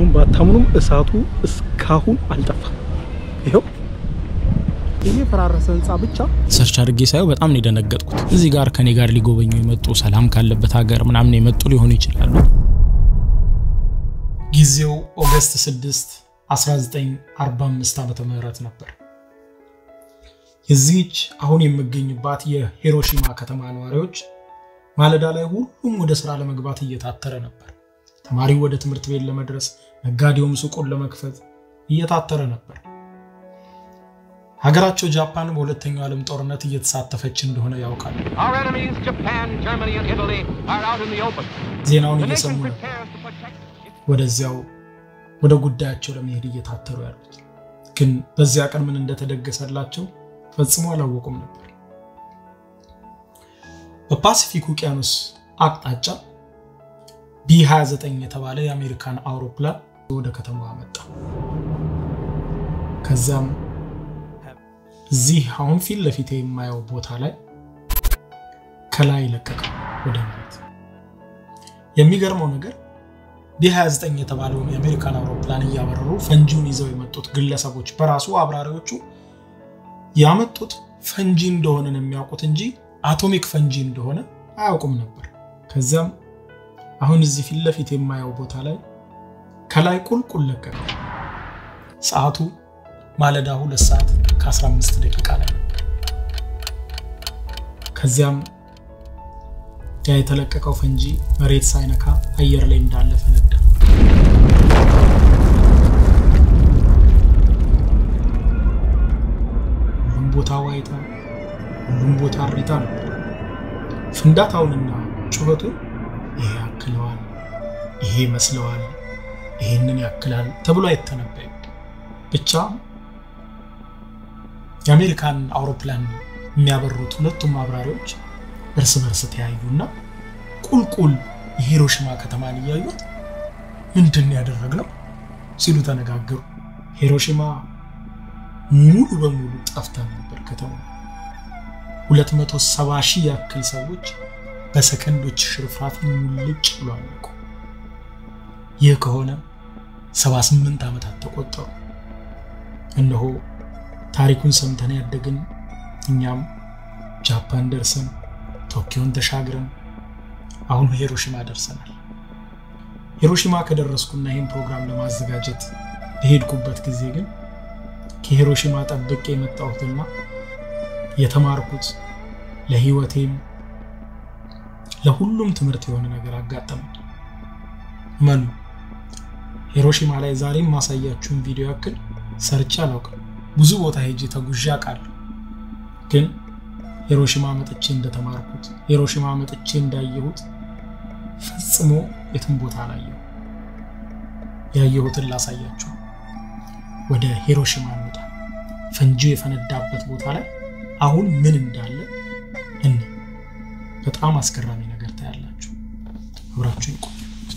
ብታምኑም ባታምኑም እሳቱ እስካሁን አልጠፋም። ይኸው ይሄ የፈራረሰ ህንፃ ብቻ ሰርች አድርጌ ሳየው በጣም ነው የደነገጥኩት። እዚህ ጋር ከኔ ጋር ሊጎበኙ የመጡ ሰላም ካለበት ሀገር ምናምን የመጡ ሊሆኑ ይችላሉ። ጊዜው ኦገስት 6 1945 ዓመተ ምህረት ነበር። የዚህች አሁን የምገኝባት የሂሮሺማ ከተማ ነዋሪዎች ማለዳ ላይ ሁሉም ወደ ስራ ለመግባት እየታተረ ነበር። ተማሪው ወደ ትምህርት ቤት ለመድረስ፣ ነጋዴውም ሱቁን ለመክፈት እየታተረ ነበር። ሀገራቸው ጃፓን በሁለተኛው ዓለም ጦርነት እየተሳተፈች እንደሆነ ያውቃሉ። Our enemies, Japan, Germany, and Italy, are out in the open. ዜናውን The እየሰሙ nation ነበር prepares to protect its ወደዚያው ወደ ጉዳያቸው ለመሄድ እየታተሩ ያሉት። ግን በዚያ ቀን ምን እንደተደገሰላቸው ፈጽሞ አላወቁም ነበር። በፓሲፊክ ውቅያኖስ አቅጣጫ ቢ29 የተባለ የአሜሪካን አውሮፕላን ወደ ከተማዋ መጣ። ከዚያም እዚህ አሁን ፊት ለፊት የማየው ቦታ ላይ ከላይ ለቀቀ ወደ መሬት። የሚገርመው ነገር ቢ29 የተባለውን የአሜሪካን አውሮፕላን እያበረሩ ፈንጂውን ይዘው የመጡት ግለሰቦች በራሱ አብራሪዎቹ ያመጡት ፈንጂ እንደሆነ ነው የሚያውቁት እንጂ አቶሚክ ፈንጂ እንደሆነ አያውቁም ነበር። ከዚያም አሁን እዚህ ፊት ለፊት የማየው ቦታ ላይ ከላይ ቁልቁል ለቀቀ። ሰዓቱ ማለዳ ሁለት ሰዓት ከ15 ደቂቃ ላይ ነበር። ከዚያም ያ የተለቀቀው ፈንጂ መሬት ሳይነካ አየር ላይ እንዳለ ፈነዳ። ሁሉም ቦታ ዋይታ፣ ሁሉም ቦታ እሪታ ነበር። ፍንዳታውንና ጩኸቱን ይሄ ያክለዋል፣ ይሄ ይመስለዋል፣ ይሄንን ያክላል ተብሎ አይተነበይም። ብቻ የአሜሪካን አውሮፕላን የሚያበሩት ሁለቱም አብራሪዎች እርስ በርስ ተያዩና ቁልቁል የሂሮሽማ ከተማን እያዩት ምንድን ያደረግነው ሲሉ ተነጋገሩ። ሂሮሽማ ሙሉ በሙሉ ጠፍታ ነበር። ከተማ 270 ሺህ ያክል ሰዎች በሰከንዶች ሽርፍራፊ ሙልጭ ብሎ አለቁ። ይህ ከሆነ 78 ዓመታት ተቆጠሩ። እነሆ ታሪኩን ሰምተን ያደግን እኛም ጃፓን ደርሰን ቶኪዮን ተሻግረን አሁን ሂሮሺማ ደርሰናል። ሂሮሺማ ከደረስኩና ይህን ፕሮግራም ለማዘጋጀት የሄድኩበት ጊዜ ግን ከሂሮሺማ ጠብቄ የመጣሁትና የተማርኩት ለህይወቴም ለሁሉም ትምህርት የሆነ ነገር አጋጠመኝ። መኑ ሂሮሺማ ላይ ዛሬም ማሳያችሁን ቪዲዮ ያክል ሰርቼ አላውቅም። ብዙ ቦታ ሄጄ ተጉዤ አውቃለሁ። ግን ሂሮሺማ መጥቼ እንደተማርኩት ሂሮሺማ መጥቼ እንዳየሁት ፈጽሞ የትም ቦታ አላየሁ። ያየሁትን ላሳያችሁ። ወደ ሂሮሺማ እንውጣ። ፈንጂው የፈነዳበት ቦታ ላይ አሁን ምን እንዳለ እኔ በጣም አስገራሚ ነገር ታያላችሁ። አብራችሁ ይቆዩ።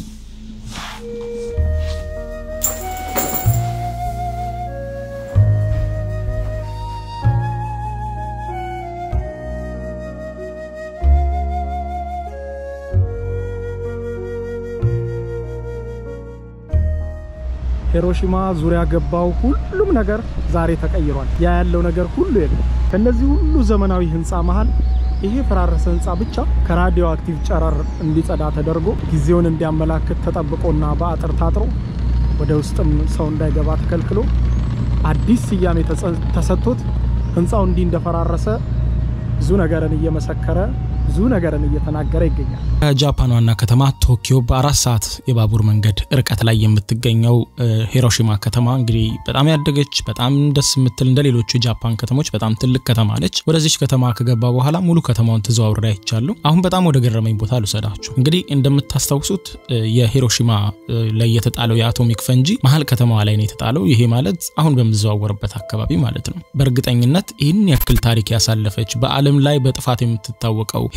ሂሮሺማ ዙሪያ ገባው ሁሉም ነገር ዛሬ ተቀይሯል። ያ ያለው ነገር ሁሉ የለም። ከነዚህ ሁሉ ዘመናዊ ህንፃ መሃል ይሄ የፈራረሰ ህንፃ ብቻ ከራዲዮ አክቲቭ ጨረር እንዲጸዳ ተደርጎ ጊዜውን እንዲያመላክት ተጠብቆና በአጥር ታጥሮ ወደ ውስጥም ሰው እንዳይገባ ተከልክሎ አዲስ ስያሜ ተጸ- ተሰጥቶት ህንፃው እንዲህ እንደፈራረሰ ብዙ ነገርን እየመሰከረ ብዙ ነገርን እየተናገረ ይገኛል። ከጃፓን ዋና ከተማ ቶኪዮ በአራት ሰዓት የባቡር መንገድ ርቀት ላይ የምትገኘው እ፣ ሂሮሺማ ከተማ እንግዲህ በጣም ያደገች በጣም ደስ የምትል እንደ ሌሎቹ የጃፓን ከተሞች በጣም ትልቅ ከተማ ነች። ወደዚች ከተማ ከገባ በኋላ ሙሉ ከተማውን ተዘዋውሬ አይቻለሁ። አሁን በጣም ወደ ገረመኝ ቦታ ልውሰዳችሁ። እንግዲህ እንደምታስታውሱት እ፣ የሂሮሺማ እ፣ ላይ የተጣለው የአቶሚክ ፈንጂ መሀል ከተማዋ ላይ ነው የተጣለው። ይሄ ማለት አሁን በምዘዋወርበት አካባቢ ማለት ነው። በእርግጠኝነት ይህን ያክል ታሪክ ያሳለፈች በዓለም ላይ በጥፋት የምትታወቀው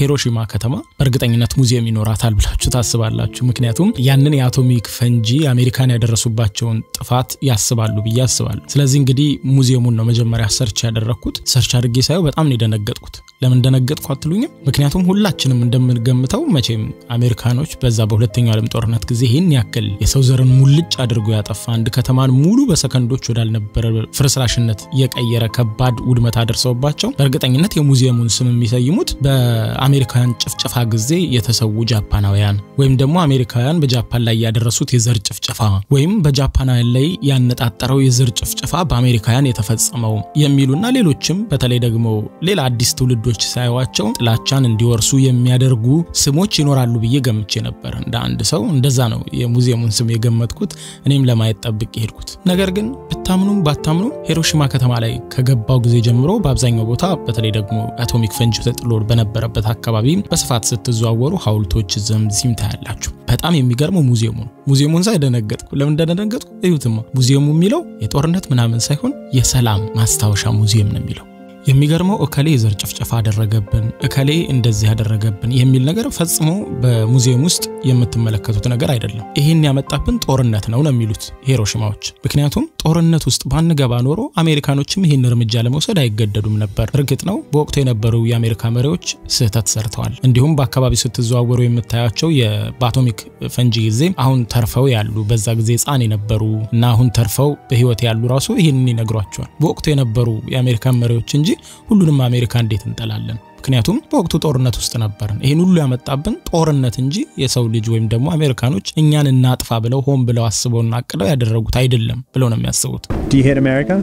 ሂሮሺማ ከተማ በእርግጠኝነት ሙዚየም ይኖራታል ብላችሁ ታስባላችሁ? ምክንያቱም ያንን የአቶሚክ ፈንጂ አሜሪካን ያደረሱባቸውን ጥፋት ያስባሉ ብዬ አስባለሁ። ስለዚህ እንግዲህ ሙዚየሙን ነው መጀመሪያ ሰርች ያደረግኩት። ሰርች አድርጌ ሳየው በጣም ነው የደነገጥኩት። ለምን እንደነገጥኩ አትሉኝም? ምክንያቱም ሁላችንም እንደምንገምተው መቼም አሜሪካኖች በዛ በሁለተኛው ዓለም ጦርነት ጊዜ ይህን ያክል የሰው ዘርን ሙልጭ አድርጎ ያጠፋ አንድ ከተማን ሙሉ በሰከንዶች ወዳልነበረ ፍርስራሽነት የቀየረ ከባድ ውድመት አደርሰውባቸው በእርግጠኝነት የሙዚየሙን ስም የሚሰይሙት በአሜሪካውያን ጭፍጨፋ ጊዜ የተሰዉ ጃፓናውያን ወይም ደግሞ አሜሪካውያን በጃፓን ላይ ያደረሱት የዘር ጭፍጨፋ ወይም በጃፓናውያን ላይ ያነጣጠረው የዘር ጭፍጨፋ በአሜሪካውያን የተፈጸመው የሚሉና ሌሎችም በተለይ ደግሞ ሌላ አዲስ ትውልዶች ሳይዋቸው ጥላቻን እንዲወርሱ የሚያደርጉ ስሞች ይኖራሉ ብዬ ገምቼ ነበር። እንደ አንድ ሰው እንደዛ ነው የሙዚየሙን ስም የገመትኩት። እኔም ለማየት ጠብቄ ሄድኩት። ነገር ግን ብታምኑም ባታምኑም ሂሮሺማ ከተማ ላይ ከገባው ጊዜ ጀምሮ በአብዛኛው ቦታ በተለይ ደግሞ አቶሚክ ፈንጂ ተጥሎ በነበረበት አካባቢ በስፋት ስትዘዋወሩ ሐውልቶች ዘምዚም ታያላችሁ። በጣም የሚገርመው ሙዚየሙ ነው። ሙዚየሙን ሳይ ደነገጥኩ። ለምን እንደደነገጥኩ እዩትማ። ሙዚየሙ የሚለው የጦርነት ምናምን ሳይሆን የሰላም ማስታወሻ ሙዚየም ነው የሚለው። የሚገርመው እከሌ የዘር ጭፍጨፋ አደረገብን፣ እከሌ እንደዚህ ያደረገብን የሚል ነገር ፈጽሞ በሙዚየም ውስጥ የምትመለከቱት ነገር አይደለም። ይህን ያመጣብን ጦርነት ነው ነው የሚሉት ሂሮሺማዎች። ምክንያቱም ጦርነት ውስጥ ባንገባ ኖሮ አሜሪካኖችም ይህን እርምጃ ለመውሰድ አይገደዱም ነበር። እርግጥ ነው በወቅቱ የነበሩ የአሜሪካ መሪዎች ስህተት ሰርተዋል። እንዲሁም በአካባቢ ስትዘዋወሩ የምታያቸው በአቶሚክ ፈንጂ ጊዜ አሁን ተርፈው ያሉ በዛ ጊዜ ሕፃን የነበሩ እና አሁን ተርፈው በህይወት ያሉ ራሱ ይህንን ይነግሯቸዋል። በወቅቱ የነበሩ የአሜሪካን መሪዎች እንጂ ሁሉንም አሜሪካ እንዴት እንጠላለን? ምክንያቱም በወቅቱ ጦርነት ውስጥ ነበርን። ይህን ሁሉ ያመጣብን ጦርነት እንጂ የሰው ልጅ ወይም ደግሞ አሜሪካኖች እኛን እናጥፋ ብለው ሆን ብለው አስበውና አቅደው ያደረጉት አይደለም ብለው ነው የሚያስቡት። Do you hate America?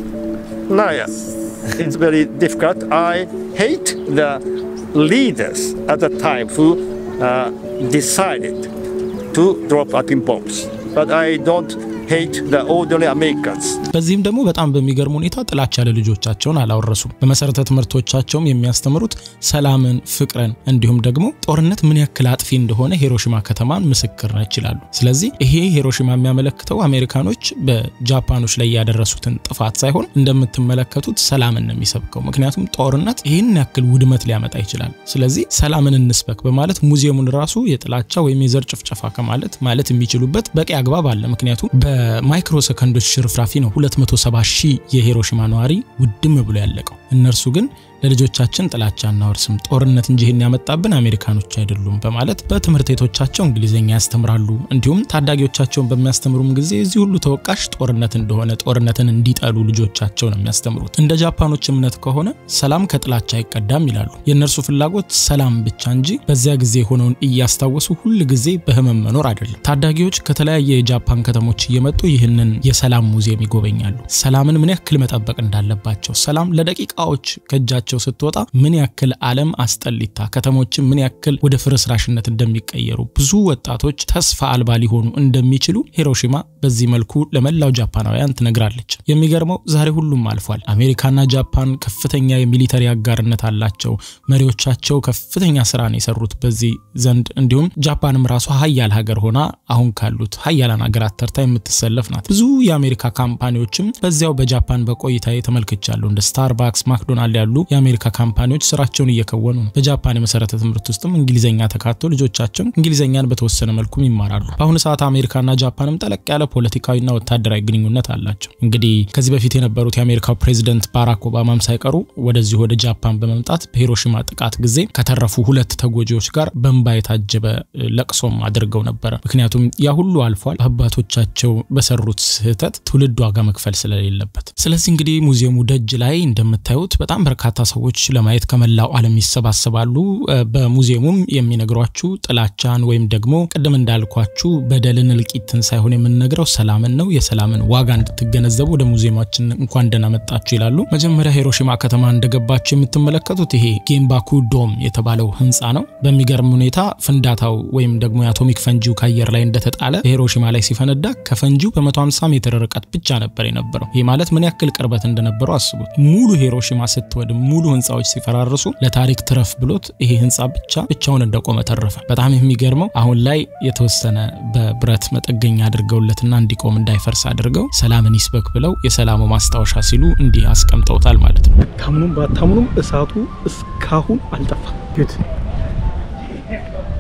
No, yes. It's very difficult. I hate the leaders at the time who uh, decided to drop atom bombs. But I don't hate the ordinary Americans. በዚህም ደግሞ በጣም በሚገርም ሁኔታ ጥላቻ ለልጆቻቸውን አላወረሱም። በመሰረተ ትምህርቶቻቸውም የሚያስተምሩት ሰላምን፣ ፍቅርን እንዲሁም ደግሞ ጦርነት ምን ያክል አጥፊ እንደሆነ ሂሮሺማ ከተማን ምስክር ነች ይላሉ። ስለዚህ ይሄ ሂሮሺማ የሚያመለክተው አሜሪካኖች በጃፓኖች ላይ ያደረሱትን ጥፋት ሳይሆን እንደምትመለከቱት ሰላምን ነው የሚሰብከው። ምክንያቱም ጦርነት ይህን ያክል ውድመት ሊያመጣ ይችላል። ስለዚህ ሰላምን እንስበክ በማለት ሙዚየሙን ራሱ የጥላቻ ወይም የዘር ጭፍጨፋ ከማለት ማለት የሚችሉበት በቂ አግባብ አለ። ምክንያቱም በማይክሮ ሰከንዶች ሽርፍራፊ ነው 270 ሺህ የሂሮሺማ ነዋሪ ውድም ብሎ ያለቀው። እነርሱ ግን ለልጆቻችን ጥላቻ እናወርስም፣ ጦርነት እንጂ ይህን ያመጣብን አሜሪካኖች አይደሉም በማለት በትምህርት ቤቶቻቸው እንግሊዝኛ ያስተምራሉ። እንዲሁም ታዳጊዎቻቸውን በሚያስተምሩም ጊዜ እዚህ ሁሉ ተወቃሽ ጦርነት እንደሆነ ጦርነትን እንዲጠሉ ልጆቻቸው ነው የሚያስተምሩት። እንደ ጃፓኖች እምነት ከሆነ ሰላም ከጥላቻ አይቀዳም ይላሉ። የእነርሱ ፍላጎት ሰላም ብቻ እንጂ በዚያ ጊዜ የሆነውን እያስታወሱ ሁል ጊዜ በህመም መኖር አይደለም። ታዳጊዎች ከተለያየ የጃፓን ከተሞች እየመጡ ይህንን የሰላም ሙዚየም ይጎበኛሉ። ሰላምን ምን ያክል መጠበቅ እንዳለባቸው፣ ሰላም ለደቂቃዎች ከእጃቸው ስትወጣ ምን ያክል ዓለም አስጠሊታ ከተሞችን ምን ያክል ወደ ፍርስራሽነት እንደሚቀየሩ ብዙ ወጣቶች ተስፋ አልባ ሊሆኑ እንደሚችሉ ሂሮሺማ በዚህ መልኩ ለመላው ጃፓናውያን ትነግራለች። የሚገርመው ዛሬ ሁሉም አልፏል። አሜሪካና ጃፓን ከፍተኛ የሚሊተሪ አጋርነት አላቸው። መሪዎቻቸው ከፍተኛ ስራን የሰሩት በዚህ ዘንድ እንዲሁም ጃፓንም ራሷ ሀያል ሀገር ሆና አሁን ካሉት ሀያላን ሀገራት ተርታ የምትሰለፍ ናት። ብዙ የአሜሪካ ካምፓኒዎችም በዚያው በጃፓን በቆይታ ተመልክቻለሁ። እንደ ስታርባክስ፣ ማክዶናልድ ያሉ የአሜሪካ ካምፓኒዎች ስራቸውን እየከወኑ ነው። በጃፓን የመሰረተ ትምህርት ውስጥም እንግሊዝኛ ተካቶ ልጆቻቸው እንግሊዝኛን በተወሰነ መልኩም ይማራሉ። በአሁኑ ሰዓት አሜሪካና ጃፓንም ጠለቅ ያለ ፖለቲካዊና ወታደራዊ ግንኙነት አላቸው። እንግዲህ ከዚህ በፊት የነበሩት የአሜሪካው ፕሬዚደንት ባራክ ኦባማም ሳይቀሩ ወደዚህ ወደ ጃፓን በመምጣት በሂሮሺማ ጥቃት ጊዜ ከተረፉ ሁለት ተጎጂዎች ጋር በእንባ የታጀበ ለቅሶም አድርገው ነበረ። ምክንያቱም ያ ሁሉ አልፏል። አባቶቻቸው በሰሩት ስህተት ትውልድ ዋጋ መክፈል ስለሌለበት። ስለዚህ እንግዲህ ሙዚየሙ ደጅ ላይ እንደምታዩት በጣም በርካታ ሰዎች ለማየት ከመላው ዓለም ይሰባሰባሉ። በሙዚየሙም የሚነግሯችሁ ጥላቻን ወይም ደግሞ ቅድም እንዳልኳችሁ በደልን፣ እልቂትን ሳይሆን የምንነግረው ሰላምን ነው። የሰላምን ዋጋ እንድትገነዘቡ ወደ ሙዚየማችን እንኳን ደህና መጣችሁ ይላሉ። መጀመሪያ ሂሮሺማ ከተማ እንደገባችሁ የምትመለከቱት ይሄ ጌምባኩ ዶም የተባለው ህንፃ ነው። በሚገርም ሁኔታ ፍንዳታው ወይም ደግሞ የአቶሚክ ፈንጂው ከአየር ላይ እንደተጣለ ሂሮሺማ ላይ ሲፈነዳ ከፈንጂው በ150 ሜትር ርቀት ብቻ ነበር የነበረው። ይህ ማለት ምን ያክል ቅርበት እንደነበረው አስቡት። ሙሉ ሂሮሺማ ስትወድም ሙሉ ህንፃዎች ሲፈራርሱ ለታሪክ ትረፍ ብሎት ይሄ ህንፃ ብቻ ብቻውን እንደቆመ ተረፈ። በጣም የሚገርመው አሁን ላይ የተወሰነ በብረት መጠገኛ አድርገውለትና እንዲቆም እንዳይፈርስ አድርገው ሰላምን ይስበክ ብለው የሰላሙ ማስታወሻ ሲሉ እንዲህ አስቀምጠውታል ማለት ነው። ታምኑም ባታምኑም እሳቱ እስካሁን አልጠፋም። ፊት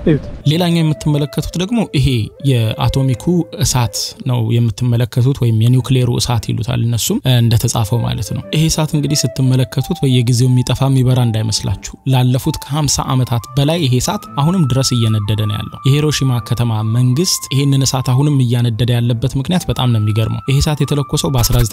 እዩት። ሌላኛው የምትመለከቱት ደግሞ ይሄ የአቶሚኩ እሳት ነው የምትመለከቱት፣ ወይም የኒውክሌሩ እሳት ይሉታል እነሱም እንደተጻፈው ማለት ነው። ይሄ እሳት እንግዲህ ስትመለከቱት በየጊዜው የሚጠፋ የሚበራ እንዳይመስላችሁ። ላለፉት ከ50 ዓመታት በላይ ይሄ እሳት አሁንም ድረስ እየነደደ ነው ያለው። የሂሮሺማ ከተማ መንግስት ይህንን እሳት አሁንም እያነደደ ያለበት ምክንያት በጣም ነው የሚገርመው። ይሄ እሳት የተለኮሰው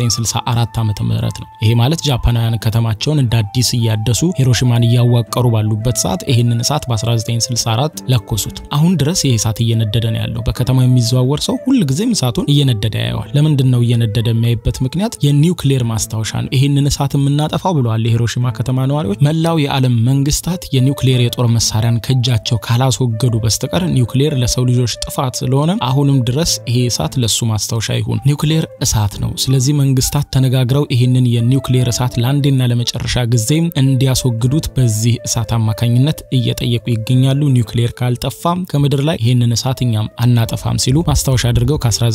በ1964 ዓመተ ምህረት ነው። ይሄ ማለት ጃፓናውያን ከተማቸውን እንደ አዲስ እያደሱ ሂሮሺማን እያዋቀሩ ባሉበት ሰዓት ይህንን እሳት በ1964 ለኮሱት። አሁን ድረስ ይህ እሳት እየነደደ ነው ያለው። በከተማው የሚዘዋወር ሰው ሁልጊዜም እሳቱን እየነደደ ያየዋል። ለምንድን ነው እየነደደ የሚያይበት ምክንያት የኒውክሌር ማስታወሻ ነው። ይህንን እሳት የምናጠፋው ብለዋል የሂሮሺማ ከተማ ነዋሪዎች፣ መላው የዓለም መንግስታት የኒውክሌር የጦር መሳሪያን ከእጃቸው ካላስወገዱ በስተቀር ኒውክሌር ለሰው ልጆች ጥፋት ስለሆነ አሁንም ድረስ ይሄ እሳት ለሱ ማስታወሻ ይሁን። ኒውክሌር እሳት ነው። ስለዚህ መንግስታት ተነጋግረው ይህንን የኒውክሌር እሳት ለአንዴና ለመጨረሻ ጊዜም እንዲያስወግዱት በዚህ እሳት አማካኝነት እየጠየቁ ይገኛሉ። ኒውክሌር ካልጠፋም ከምድር ላይ ይህንን እሳት እኛም አናጠፋም ሲሉ ማስታወሻ አድርገው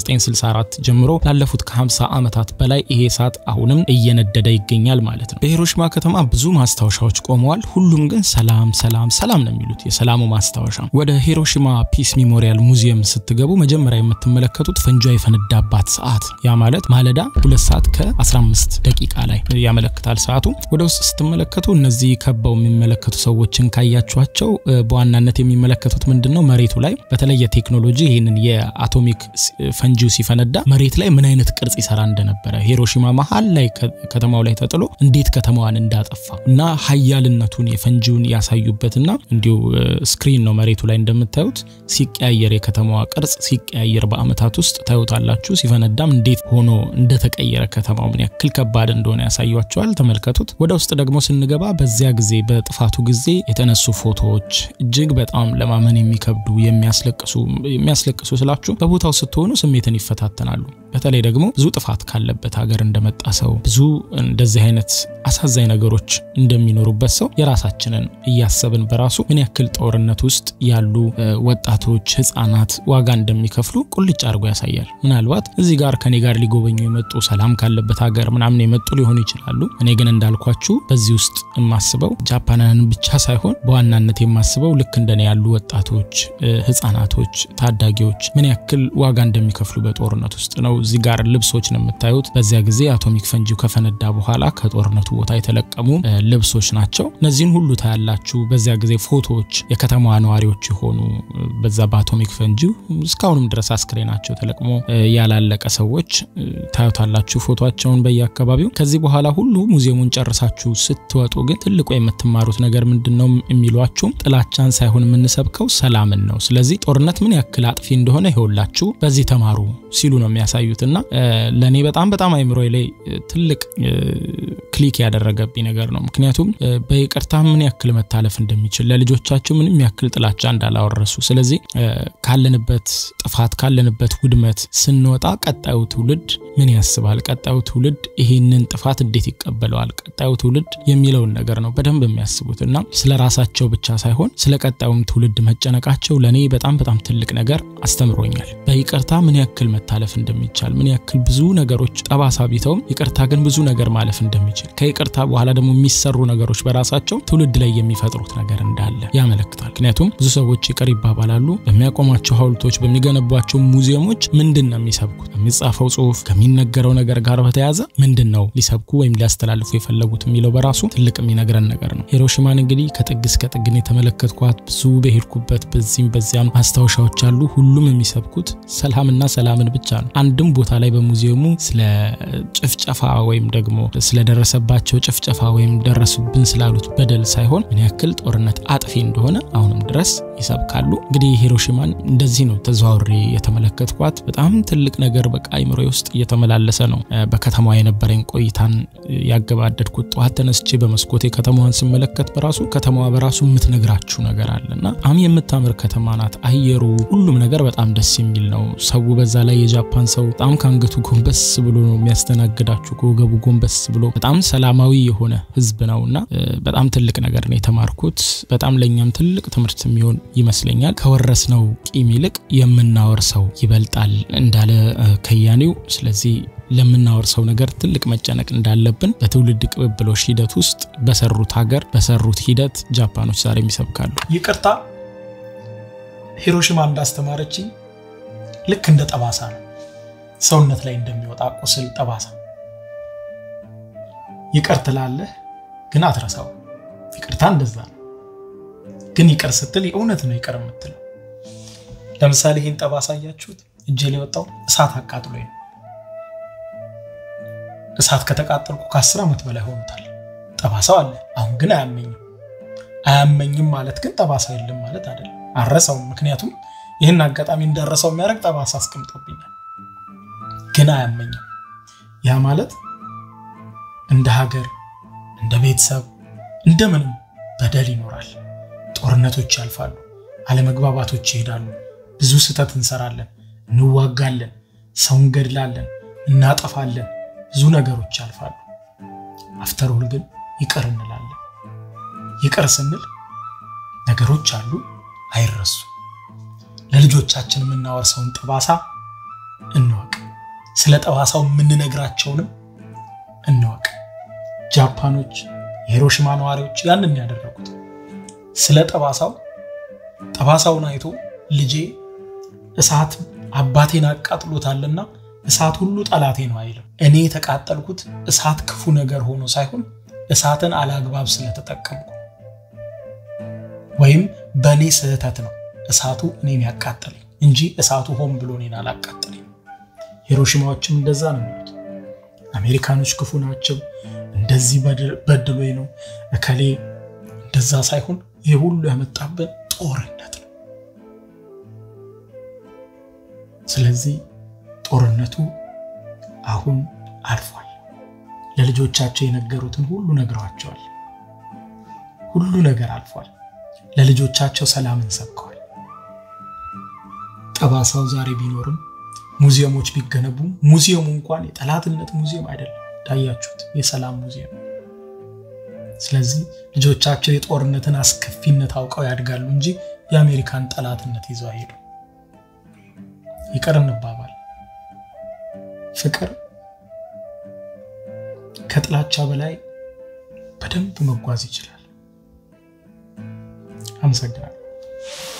ከ1964 ጀምሮ ላለፉት ከ50 ዓመታት በላይ ይሄ እሳት አሁንም እየነደደ ይገኛል ማለት ነው። በሂሮሺማ ከተማ ብዙ ማስታወሻዎች ቆመዋል። ሁሉም ግን ሰላም ሰላም ሰላም ነው የሚሉት የሰላሙ ማስታወሻ። ወደ ሂሮሺማ ፒስ ሚሞሪያል ሙዚየም ስትገቡ መጀመሪያ የምትመለከቱት ፈንጇ የፈነዳባት ሰዓት ያ ማለት ማለዳ ሁለት ሰዓት ከ15 ደቂቃ ላይ ያመለክታል ሰዓቱ። ወደ ውስጥ ስትመለከቱ እነዚህ ከበው የሚመለከቱ ሰዎችን ካያችኋቸው በዋናነት የሚመለከቱት ምንድን ነው? መሬቱ ላይ በተለየ ቴክኖሎጂ ይህንን የአቶሚክ ፈንጂው ሲፈነዳ መሬት ላይ ምን አይነት ቅርጽ ይሰራ እንደነበረ ሂሮሺማ መሀል ላይ ከተማው ላይ ተጥሎ እንዴት ከተማዋን እንዳጠፋ እና ሀያልነቱን የፈንጂውን ያሳዩበትና እንዲሁ ስክሪን ነው መሬቱ ላይ እንደምታዩት ሲቀያየር የከተማዋ ቅርጽ ሲቀያየር በአመታት ውስጥ ታዩታላችሁ። ሲፈነዳም እንዴት ሆኖ እንደተቀየረ ከተማው ምን ያክል ከባድ እንደሆነ ያሳያቸዋል። ተመልከቱት። ወደ ውስጥ ደግሞ ስንገባ በዚያ ጊዜ በጥፋቱ ጊዜ የተነሱ ፎቶዎች እጅግ በጣም ለማመን የሚከብዱ የሚያስለቅሱ የሚያስለቅሱ ስላችሁ በቦታው ስትሆኑ ስሜትን ይፈታተናሉ። በተለይ ደግሞ ብዙ ጥፋት ካለበት ሀገር እንደመጣ ሰው ብዙ እንደዚህ አይነት አሳዛኝ ነገሮች እንደሚኖሩበት ሰው የራሳችንን እያሰብን በራሱ ምን ያክል ጦርነት ውስጥ ያሉ ወጣቶች፣ ህጻናት ዋጋ እንደሚከፍሉ ቁልጭ አድርጎ ያሳያል። ምናልባት እዚህ ጋር ከኔ ጋር ሊጎበኙ የመጡ ሰላም ካለበት ሀገር ምናምን የመጡ ሊሆኑ ይችላሉ። እኔ ግን እንዳልኳችሁ በዚህ ውስጥ የማስበው ጃፓናውያን ብቻ ሳይሆን በዋናነት የማስበው ልክ እንደኔ ያሉ ወጣቶች፣ ህጻናቶች፣ ታዳጊዎች ምን ያክል ዋጋ እንደሚከፍሉ በጦርነት ውስጥ ነው። እዚህ ጋር ልብሶች ነው የምታዩት። በዚያ ጊዜ አቶሚክ ፈንጂው ከፈነዳ በኋላ ከጦርነቱ ቦታ የተለቀሙ ልብሶች ናቸው። እነዚህን ሁሉ ታያላችሁ። በዚያ ጊዜ ፎቶዎች የከተማዋ ነዋሪዎች የሆኑ በዛ በአቶሚክ ፈንጂው እስካሁንም ድረስ አስክሬናቸው ተለቅሞ ያላለቀ ሰዎች ታዩታላችሁ ፎቶቸውን በየአካባቢው። ከዚህ በኋላ ሁሉ ሙዚየሙን ጨርሳችሁ ስትወጡ ግን ትልቁ የምትማሩት ነገር ምንድን ነው የሚሏችሁ ጥላቻን ሳይሆን የምንሰብከው ሰላምን ነው። ስለዚህ ጦርነት ምን ያክል አጥፊ እንደሆነ ይኸውላችሁ በዚህ ተማሩ ሲሉ ነው የሚያሳዩት እና ለእኔ በጣም በጣም አይምሮ ላይ ትልቅ ክሊክ ያደረገብኝ ነገር ነው። ምክንያቱም በይቅርታ ምን ያክል መታለፍ እንደሚችል ለልጆቻቸው ምንም ያክል ጥላቻ እንዳላወረሱ፣ ስለዚህ ካለንበት ጥፋት ካለንበት ውድመት ስንወጣ ቀጣዩ ትውልድ ምን ያስባል፣ ቀጣዩ ትውልድ ይህንን ጥፋት እንዴት ይቀበለዋል፣ ቀጣዩ ትውልድ የሚለውን ነገር ነው በደንብ የሚያስቡት እና ስለ ራሳቸው ብቻ ሳይሆን ስለ ቀጣዩም ትውልድ መጨነቃቸው ለእኔ በጣም በጣም ትልቅ ነገር አስተምሮኛል። በይቅርታ ምን ያክል መታለፍ እንደሚቻል ምን ያክል ብዙ ነገሮች ጠባሳ ቢተውም ይቅርታ ግን ብዙ ነገር ማለፍ እንደሚችል ከይቅርታ በኋላ ደግሞ የሚሰሩ ነገሮች በራሳቸው ትውልድ ላይ የሚፈጥሩት ነገር እንዳለ ያመለክታል። ምክንያቱም ብዙ ሰዎች ይቅር ይባባላሉ። በሚያቆሟቸው ሐውልቶች፣ በሚገነቧቸው ሙዚየሞች ምንድን ነው የሚሰብኩት? የሚጻፈው ጽሁፍ ከሚነገረው ነገር ጋር በተያያዘ ምንድን ነው ሊሰብኩ ወይም ሊያስተላልፉ የፈለጉት የሚለው በራሱ ትልቅ የሚነግረን ነገር ነው። ሂሮሺማን እንግዲህ ከጥግ እስከ ጥግን የተመለከትኳት ብዙ በሄድኩበት በዚህም በዚያም ማስታወሻዎች አሉ። ሁሉም የሚሰብኩት ሰላምና ሰላምን ብቻ ነው። አንድም ቦታ ላይ በሙዚየሙ ስለ ጭፍጨፋ ወይም ደግሞ ስለደረሰባቸው ጭፍጨፋ ወይም ደረሱብን ስላሉት በደል ሳይሆን ምን ያክል ጦርነት አጥፊ እንደሆነ አሁንም ድረስ ይሰብካሉ። እንግዲህ ሂሮሺማን እንደዚህ ነው ተዘዋውሬ የተመለከትኳት። በጣም ትልቅ ነገር በቃ አይምሮ ውስጥ እየተመላለሰ ነው። በከተማዋ የነበረኝ ቆይታን ያገባደድኩት ጠዋት ተነስቼ በመስኮቴ ከተማዋን ስመለከት በራሱ ከተማዋ በራሱ የምትነግራችሁ ነገር አለ እና በጣም የምታምር ከተማ ናት። አየሩ፣ ሁሉም ነገር በጣም ደስ የሚል ነው። ሰው በዛ ላይ የጃፓን ሰው በጣም ከአንገቱ ጎንበስ ብሎ ነው የሚያስተናግዳችሁ፣ ከወገቡ ጎንበስ ብሎ በጣም ሰላማዊ የሆነ ህዝብ ነው እና በጣም ትልቅ ነገር ነው የተማርኩት። በጣም ለእኛም ትልቅ ትምህርት የሚሆን ይመስለኛል። ከወረስነው ቂም ይልቅ የምናወርሰው ይበልጣል እንዳለ ከያኔው። ስለዚህ ለምናወርሰው ነገር ትልቅ መጨነቅ እንዳለብን በትውልድ ቅብብሎሽ ሂደት ውስጥ በሰሩት ሀገር በሰሩት ሂደት ጃፓኖች ዛሬም ይሰብካሉ። ይቅርታ ሂሮሽማ እንዳስተማረችኝ ልክ እንደ ጠባሳ ነው። ሰውነት ላይ እንደሚወጣ ቁስል ጠባሳ። ይቅር ትላለህ ግን አትረሳው። ይቅርታ እንደዛ ነው። ግን ይቅር ስትል የእውነት ነው ይቅር የምትለው። ለምሳሌ ይህን ጠባሳ እያችሁት እጄ ላይ የወጣው እሳት አቃጥሎኝ ነው። እሳት ከተቃጠልኩ ከአስር ዓመት በላይ ሆኖታል። ጠባሳው አለ። አሁን ግን አያመኝም። አያመኝም ማለት ግን ጠባሳ የለም ማለት አይደለም። አረሳውም። ምክንያቱም ይህን አጋጣሚ እንዳረሳው የሚያደርግ ጠባሳ አስቀምጦብኛል። ግን አያመኝም። ያ ማለት እንደ ሀገር፣ እንደ ቤተሰብ፣ እንደምንም በደል ይኖራል። ጦርነቶች ያልፋሉ። አለመግባባቶች ይሄዳሉ። ብዙ ስህተት እንሰራለን፣ እንዋጋለን፣ ሰው እንገድላለን፣ እናጠፋለን። ብዙ ነገሮች ያልፋሉ። አፍተርሁል ግን ይቅር እንላለን። ይቅር ስንል ነገሮች አሉ አይረሱ። ለልጆቻችን የምናወርሰውን ጠባሳ እንወቅ። ስለ ጠባሳው የምንነግራቸውንም እንወቅ። ጃፓኖች፣ የሂሮሽማ ነዋሪዎች ያንን ያደረጉት ስለ ጠባሳው ጠባሳውን አይቶ ልጄ እሳት አባቴን አቃጥሎታልና እሳት ሁሉ ጠላቴ ነው አይልም። እኔ የተቃጠልኩት እሳት ክፉ ነገር ሆኖ ሳይሆን እሳትን አላግባብ ስለተጠቀምኩ ወይም በእኔ ስህተት ነው እሳቱ እኔን ያቃጠለኝ እንጂ እሳቱ ሆን ብሎ እኔን አላቃጠለኝ። ሂሮሽማዎችም እንደዛ ነው የሚሉት። አሜሪካኖች ክፉ ናቸው፣ እንደዚህ በድሎኝ ነው እከሌ እንደዛ ሳይሆን ይህ ሁሉ ያመጣብን ጦርነት ነው። ስለዚህ ጦርነቱ አሁን አልፏል። ለልጆቻቸው የነገሩትን ሁሉ ነግረዋቸዋል። ሁሉ ነገር አልፏል። ለልጆቻቸው ሰላምን ሰብከዋል። ጠባሳው ዛሬ ቢኖርም ሙዚየሞች ቢገነቡም ሙዚየሙ እንኳን የጠላትነት ሙዚየም አይደለም። እንዳያችሁት የሰላም ሙዚየም። ስለዚህ ልጆቻቸው የጦርነትን አስከፊነት አውቀው ያድጋሉ እንጂ የአሜሪካን ጠላትነት ይዘው አይሄዱ። ይቅር እንባባል። ፍቅር ከጥላቻ በላይ በደንብ መጓዝ ይችላል። አመሰግናለሁ።